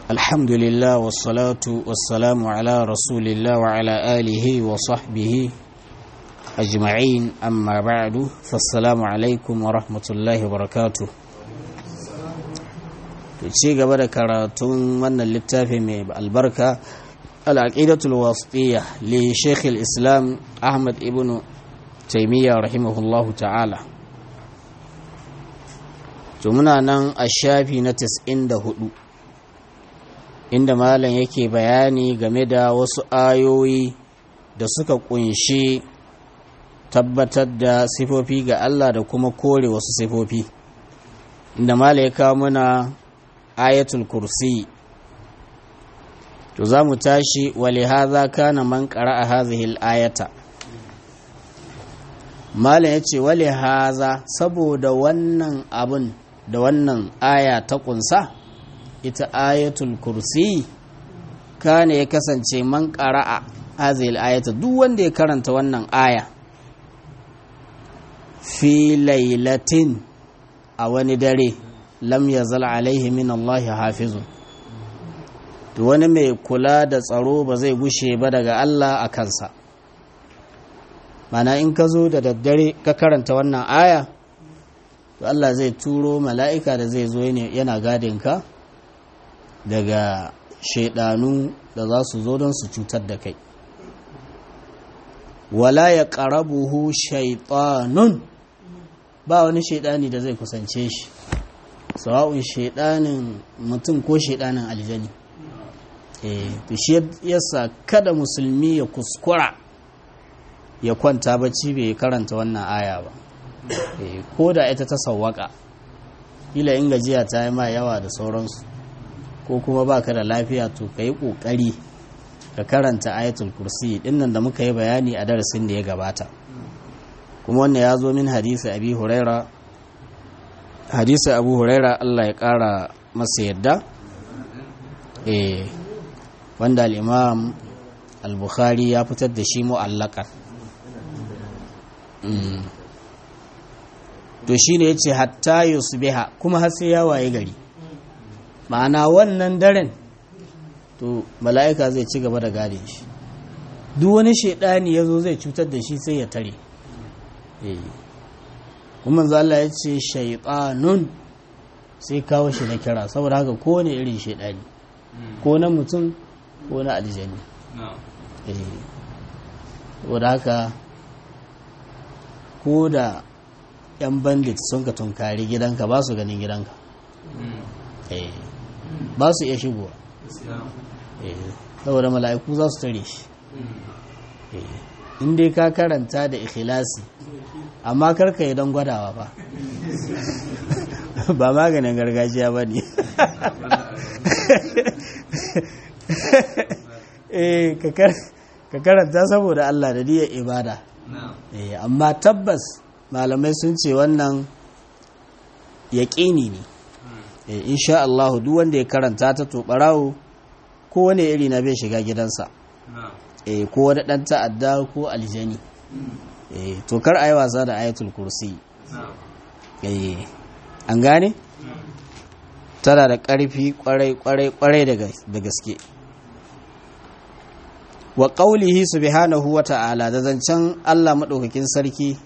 الحمد لله والصلاة والسلام على رسول الله وعلى آله وصحبه أجمعين أما بعد فالسلام عليكم ورحمة الله وبركاته ci gaba da karatun wannan littafi mai albarka al'aqidatul wasitiyya li sheikh islam ahmad ibn taimiyya rahimahullahu ta'ala to muna nan a shafi na 94 inda malam yake bayani game da wasu ayoyi da suka kunshi tabbatar da sifofi ga Allah da kuma kore wasu sifofi inda malam ya kawo muna ayatul kursi to za mu tashi wale haza kana man a hazihil ayata malam ya ce wale haza saboda wannan abin da wannan aya ta kunsa ita ayatul kursi kana ya kasance man a hazihil ayata duk wanda ya karanta wannan aya fi lailatin a wani dare lam yazal alaihi min Allah hafizun to wani mai kula da tsaro ba zai gushe ba daga Allah a kansa mana in ka zo da daddare ka karanta wannan aya to Allah zai turo mala'ika da zai zo yana gadinka daga shaidanu da za su zo don su cutar da kai wala ya ƙarabuhu shaitanun ba wani shaidani da zai kusance shi sawa'un shaidanin mutum ko shaidanin aljani to shi yasa kada musulmi ya kuskura ya kwanta bacci bai karanta wannan aya ba ko da ita ta sawwaka kila in gajiya ta yi ma yawa da sauransu ko kuma ba ka da lafiya to ka yi ƙoƙari ka karanta ayatul kursi dinnan da muka yi bayani a darasin da ya gabata kuma wannan ya zo min hadisi abi huraira hadisi abu huraira allah ya kara masa yadda eh wanda al'imam al-bukhari ya fitar da shi mu'allakan to shi ne ya ce hatta yusbiha kuma har sai ya waye gari ma'ana wannan daren to mala'ika zai ci gaba da gade shi duk wani shaidani ya zo zai cutar da shi sai ya tare eh kuma Allah ya ce shaitanun sai kawo shi na kira saboda haka kowane irin shaidani ko na mutum ko na aljani saboda haka ko da yan bandit sun ka tunkari gidanka ba su ganin gidanka ba su iya shigowa saboda mala'iku za su tare shi in dai ka karanta da ikhilasi amma karka yi don gwadawa ba ba maganin gargajiya ba ne ka karanta saboda Allah da niyyar ibada amma tabbas malamai sun ce wannan yaƙini ne insha Allah duk wanda ya karanta ta to ɓarawo ko wani iri na bai shiga gidansa ko wani ɗan ta'adda ko aljani to kar a yi wasa da ayatul kursi an gane tana da ƙarfi ƙwarai-ƙwarai da gaske wa ƙaulihi subhanahu wa ta'ala da zancen Allah maɗaukakin sarki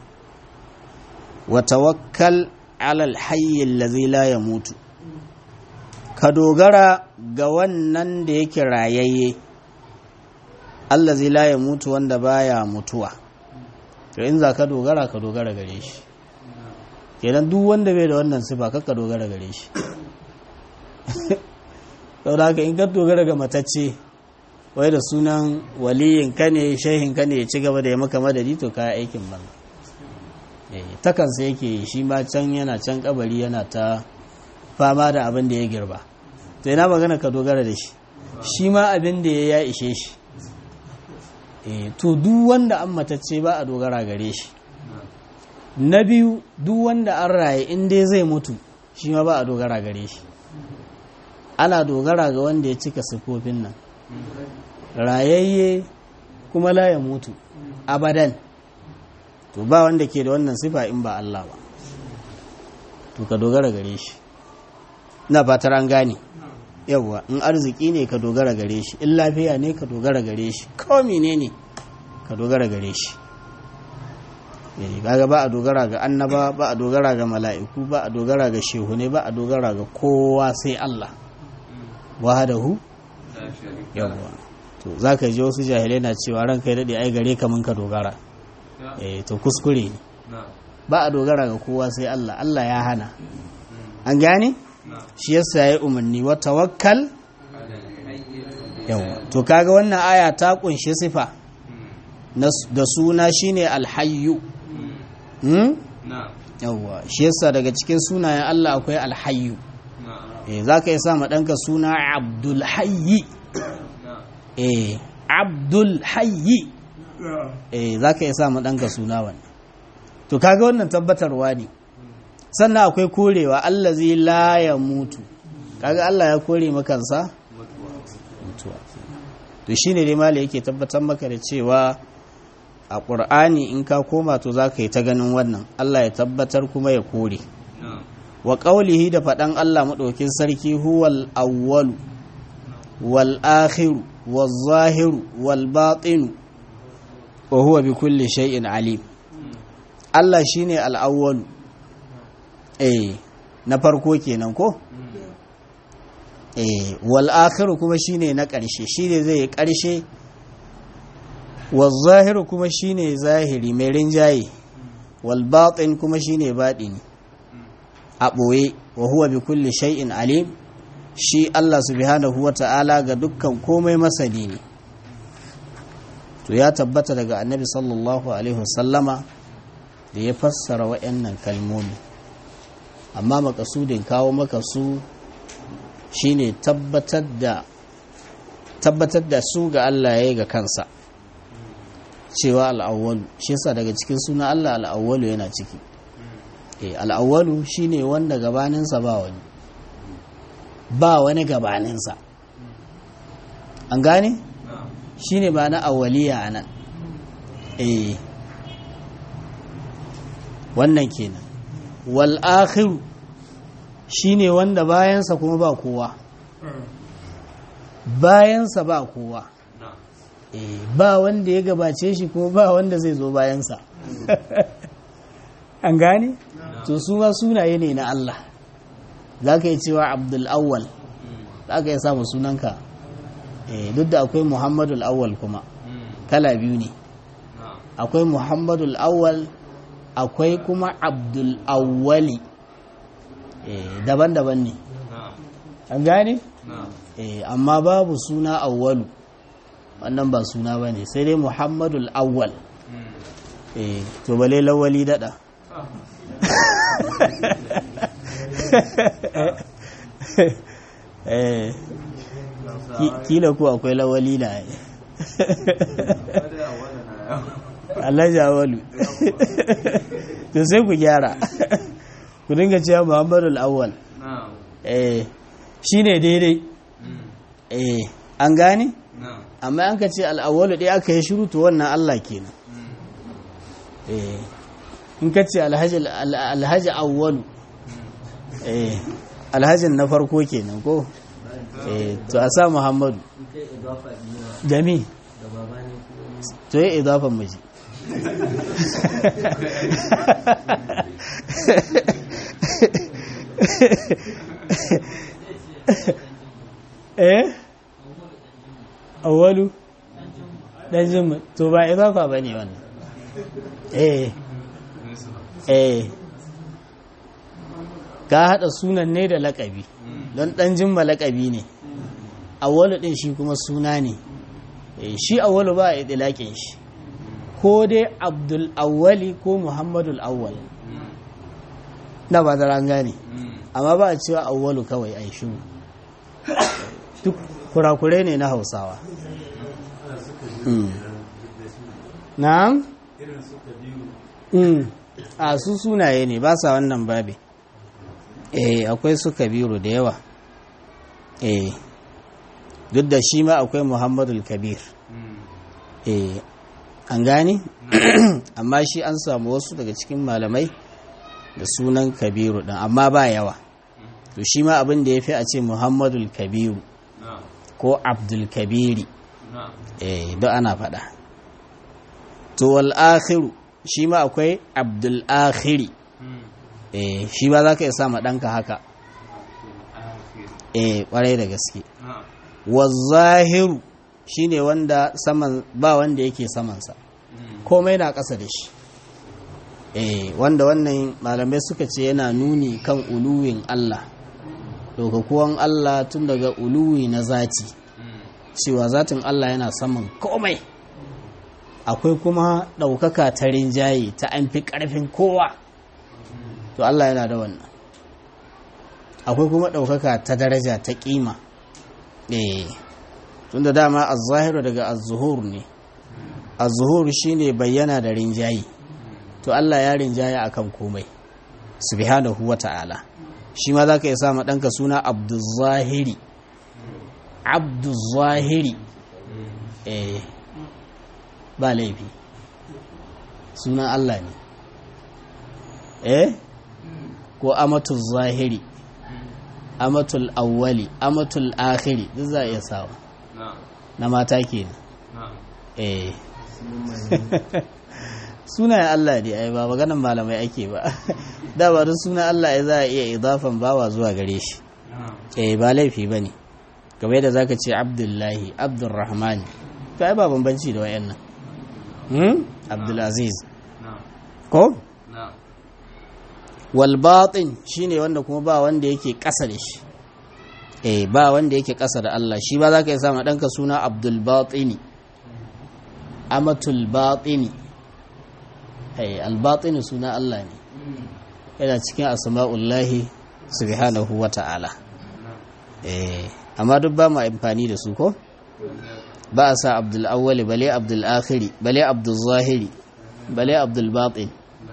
wa tawakkal alal hayyin lazi la ya mutu ka dogara ga wannan da yake rayayye Allah zai la ya mutu wanda baya mutuwa to in za ka dogara ka dogara gare shi kenan duk wanda bai da wannan sifa ka dogara gare shi saboda haka in ka dogara ga matacce wai da sunan waliyin ka ne shehin ka ne ya ci gaba da ya maka madadi to kaya aikin ban takansa yake shi ma can yana can kabari yana ta fama da abin da ya girba to ina magana ka dogara da shi shi ma abin da ya ishe shi to duk wanda an matacce ba a dogara gare shi na biyu duk wanda an raye in dai zai mutu shi ma ba a dogara gare shi ana dogara ga wanda ya cika siffofin nan rayayye kuma la ya mutu abadan to ba wanda ke da wannan sifa in ba Allah ba to ka dogara gare shi na fatar an gane yawwa in arziki ne ka dogara gare shi in lafiya ne ka dogara gare shi ko menene ka dogara gare shi eh kaga ba a dogara ga annaba ba a dogara ga mala'iku ba a dogara ga shehune ba a dogara ga kowa sai Allah wahadahu yawwa to zaka ji wasu jahilai na cewa ran kai dade ai gare ka mun ka dogara eh to kuskure ne ba a dogara ga kowa sai Allah Allah ya hana an gane shi yasa yayi umarni wa tawakkal yawa to kaga wannan aya ta kunshi sifa da suna shine alhayyu hmm yawa shi yasa daga cikin sunayen Allah akwai alhayyu eh zaka yi sa ma danka suna abdul hayyi eh abdul hayyi eh zaka yi sa ma danka suna wannan to kaga wannan tabbatarwa ne sannan akwai korewa Allah zai la ya mutu kaga Allah ya kore makansa mutuwa to shine dai malai yake tabbatar maka da cewa a ƙur'ani in ka koma to za ka yi ta ganin wannan Allah ya tabbatar kuma ya kore wa ƙaulihi da faɗan Allah maɗaukin sarki huwal awwalu wal akhiru wal zahiru wal batinu wa huwa bi kulli shay'in alim Allah shine al-awwalu eh na farko kenan ko eh wal akhiru kuma shine na ƙarshe shine zai ƙarshe wal zahiru kuma shine zahiri mai rinjaye wal batin kuma shine batini a ɓoye wa huwa bi kulli shay'in alim shi Allah subhanahu wa ta'ala ga dukkan komai masani ne to ya tabbata daga annabi sallallahu alaihi wasallama da ya fassara waɗannan kalmomi amma makasudin kawo maka su shine tabbatar da tabbatar da su ga Allah ya yi ga kansa cewa al'awwalu shi yasa daga cikin suna Allah al'awwalu yana ciki eh al'awwalu shine wanda gabaninsa ba wani ba wani gabaninsa an gane shine ba na awwaliya anan eh wannan kenan wal akhiru shine wanda bayansa kuma ba kowa bayansa ba kowa eh ba wanda ya gabace shi kuma ba wanda zai zo bayansa an gane to su ma sunaye ne na Allah za ka yi cewa abdul awwal za ka yi samu sunanka eh duk da akwai muhammadul awwal kuma kala biyu ne akwai muhammadul awwal akwai kuma abdul awwali daban-daban ne an gane? amma babu suna awwalu wannan ba suna ba ne sai dai muhammadul awwal to bale lawali dada kila ku akwai lawali na alhaji awalu to sai ku gyara ku dinga cewa muhammadu al'awwal eh shi ne daidai eh an gane amma an ka ce al'awwalu ɗaya aka yi shiru to wannan allah kenan eh in ka ce alhaji awwalu eh alhajin na farko kenan ko eh to a sa muhammadu jami to yi idafan miji eh awwalu dan jimma to ba idafa bane wannan eh eh ka hada sunan ne da lakabi don dan jimma lakabi ne awwalu din shi kuma suna ne shi awwalu ba a idlaƙin shi ko dai abdul awwali ko muhammadul awwal na ba da gane amma ba a cewa awwalu kawai a shi duk kurakurai ne na hausawa na'am a su sunaye ne ba sa wannan babi eh akwai su kabiru da yawa eh duk da shi ma akwai muhammadul kabir eh an gane amma shi an samu wasu daga cikin malamai da sunan kabiru ɗin amma ba yawa to shi ma abin da ya fi a ce muhammadul kabiru ko abdul kabiri eh don ana faɗa to wal akhiru shi ma akwai abdul akhiri eh shi ba za ka iya sama ɗanka haka eh ƙwarai da gaske wazahiru shi ne wanda saman ba wanda yake samansa komai na ƙasa da shi eh wanda wannan malamai suka ce yana nuni kan uluwin Allah kuwan Allah tun daga uluwi na zati cewa zatin Allah yana saman komai akwai kuma ɗaukaka ta rinjaye ta an fi ƙarfin kowa to Allah yana da wannan akwai kuma ɗaukaka ta daraja ta ƙima eh tun da dama az-zahiru daga az-zuhur ne az-zuhur shine bayyana da rinjaye to Allah ya rinjaya akan komai subhanahu wata'ala shi ma zaka iya sa ma danka suna Abdul-Zahiri Abdul-Zahiri eh ba laifi sunan Allah ne eh ko Amatul Zahiri Amatul Awwali Amatul Akhiri duk za a iya sawa na mata kenan eh sunayen Allah ne ai ba maganan malamai ake ba da ba duk sunan Allah ya za a iya idafan bawa zuwa gare shi eh ba laifi ba ne game da zaka ce abdullahi abdurrahman to ai ba bambanci da wayannan hmm abdulaziz ko wal batin shine wanda kuma ba wanda yake kasa da shi eh ba wanda yake kasa da Allah shi ba zaka yi sama danka suna abdul batini amatul batini albatini suna Allah ne yana cikin asma'ullahi subhanahu wa ta'ala amma duk ba mu amfani da su ko ba a sa abdul awwali bale abdul akhiri bale abdul zahiri bale abdul batin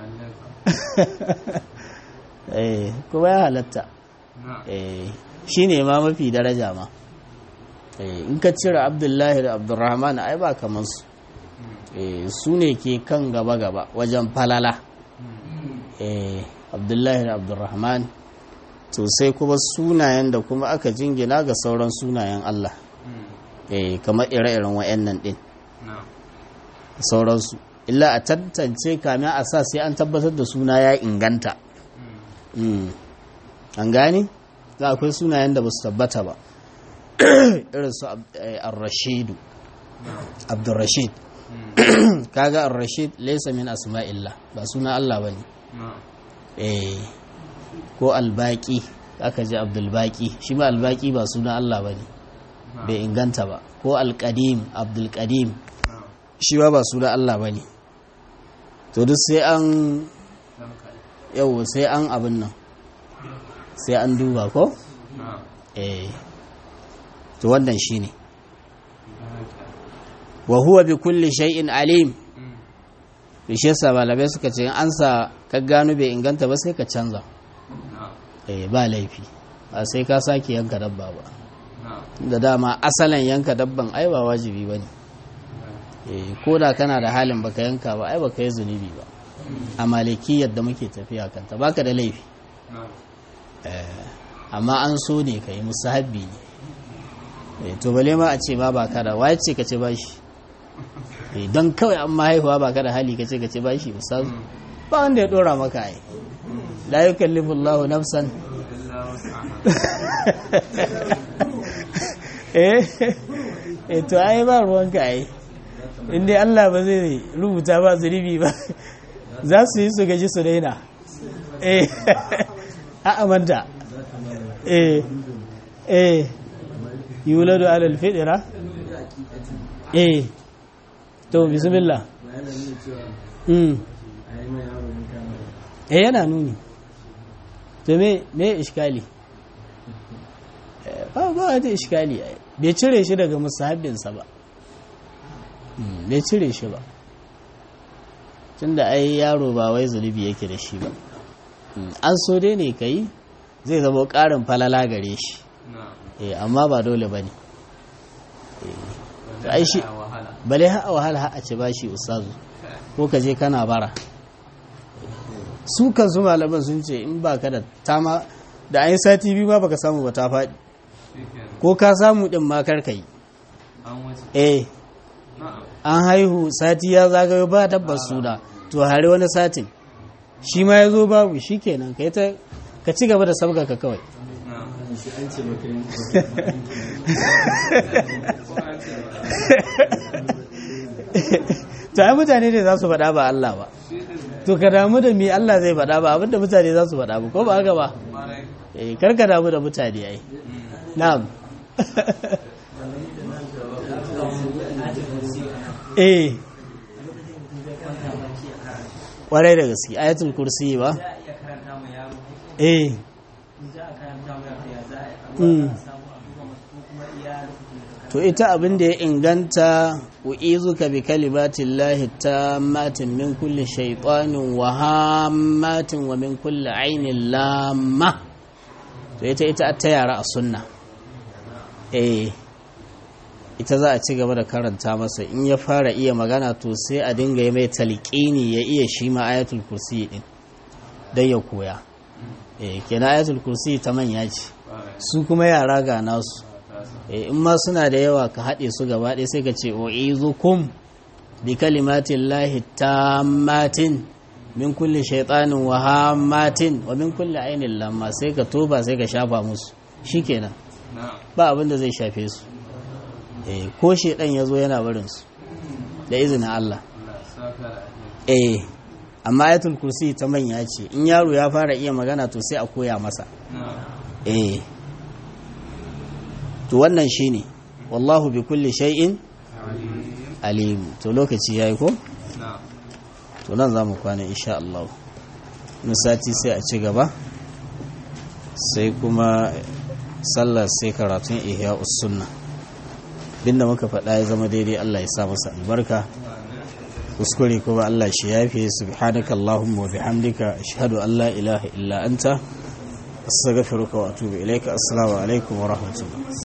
kuma ya halatta shi ne ma mafi daraja ma in ka cire abdullahi da abdulrahman ai ba kamar su su ne ke kan gaba-gaba wajen falala abdullahi da abdurrahman to sai kuma sunayen da kuma aka jingina ga sauran sunayen Allah kamar ire-iren wa'annan din sauransu illa a tantance kamin a sa sai an tabbatar da suna ya inganta an gani za akwai sunayen da ba su tabbata ba irin su ar-rashidu abdurrashid kaga ar-rashid laysa min asma'illah ba suna Allah bane eh ko al-baqi aka ji abdul baqi shi ma al-baqi ba suna Allah bane bai inganta ba ko al-qadim abdul qadim shi ba ba suna Allah bane to duk sai an yau sai an abin nan sai an duba ko eh to wannan shine wa huwa bi kulli shay'in alim shi yasa malamai suka ce an sa ka gano bai inganta ba sai ka canza eh ba laifi ba sai ka sake yanka dabba ba da dama asalin yanka dabban ai ba wajibi bane eh ko da kana da halin baka yanka ba ai baka yi zunubi ba a malikiyar da muke tafiya kanta baka da laifi amma an so ne ka yi musahabbi ne to bale ma a ce ba baka da waye ce ka ce ba shi don kawai an mahaihuwa ba ka da hali ka ce ka ce ba shi ustazu ba wanda ya dora maka ai la yukallifu Allah nafsan eh eh to ai ba ruwan ka ai inda Allah ba zai rubuta ba zunubi ba za su yi su gaji su daina eh a amanta eh eh yuladu alal fidira eh to bismillah mm eh yana nuni to me me iskali ba ba wata iskali bai cire shi daga musahabbinsa ba bai cire shi ba tunda ai yaro ba wai zulubi yake da shi ba an so dai ne kai zai zama ƙarin falala gare shi amma ba dole ba ne ai shi bale ha'a wahala ha'a ce ba shi ustazu ko ka je kana bara su kansu malaman sun ce in ba ka da tama da an yi sati biyu ma baka samu ba ta faɗi ko ka samu ɗin ma kar ka yi eh an haihu sati ya zagayo ba tabbas suna to hari wani satin shi ma ya zo babu shi kenan ka ta ka ci gaba da sabga ka kawai to ai mutane ne za su faɗa ba Allah ba to ka damu da me Allah zai faɗa ba abinda mutane za su faɗa ba ko ba haka ba eh kar ka damu da mutane ai na'am eh kwarai da gaske ayatul kursi ba eh to ita abin da ya inganta u'izuka bi kalimatin lahi matin min kulli shaytanin wa hammatin wa min kulli ainin lamma to ita ita ta yara a sunna eh ita za a ci gaba da karanta masa in ya fara iya magana to sai a dinga yi mai talqini ya iya shi ma ayatul kursi din dan ya koya eh kenan ayatul kursi ta manya ce su kuma yara ga nasu in ma suna da yawa ka haɗe su gaba ɗaya sai ka ce o izukum bi kalimatin lahi tammatin min kulle shaitanin wa hammatin wa min kulle ainihin lamma sai ka toba sai ka shafa musu shikenan ba abin da zai shafe su ko shaidan ya zo yana barin su da izinin Allah eh amma ayatul kursi ta manya ce in yaro ya fara iya magana to sai a koya masa eh to wannan shine wallahu bi kulli shay'in alim to lokaci yayi ko to nan zamu kwana insha Allah sati sai a ci gaba sai kuma sallar sai karatun ihya sunna binda muka faɗa ya zama daidai Allah ya sa masa albarka kuskure kuma Allah shi yafe subhanaka allahumma wa bihamdika ashhadu an la ilaha illa anta astaghfiruka wa atubu ilaika assalamu alaikum wa rahmatullah